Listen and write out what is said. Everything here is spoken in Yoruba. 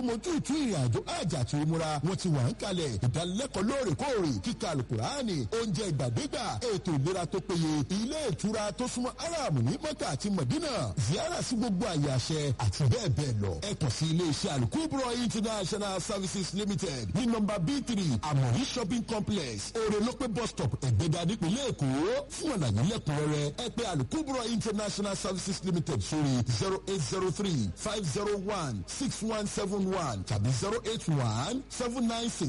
mojú ìtú ìrìnàjò àjà àti ìmúra wọn ti wà ń kalẹ̀ ìdánilẹ́kọ̀ọ́ lóòrèkóòrè kíkà alukurani oúnjẹ ìgbàdégbà ètò ìlera tó péye ilé ìtura tó súnmọ́ aram ní mọ́kà àti mọ̀dínà ziyara sí gbogbo àyè àṣẹ àti bẹ́ẹ̀ bẹ́ẹ̀ lọ ẹ kàn sí ilé iṣẹ́ alukubro international services limited ní nọmba b three amori shopping complex orelope bus stop ẹ̀gbẹ́dà nípínlẹ̀ èkó fún àlàyé lẹ́kùnrẹ́rẹ́ ẹ pè alukubro international services limited sórí zero eight zero three five zero one six one seven one tàbí zero eight one seven nine six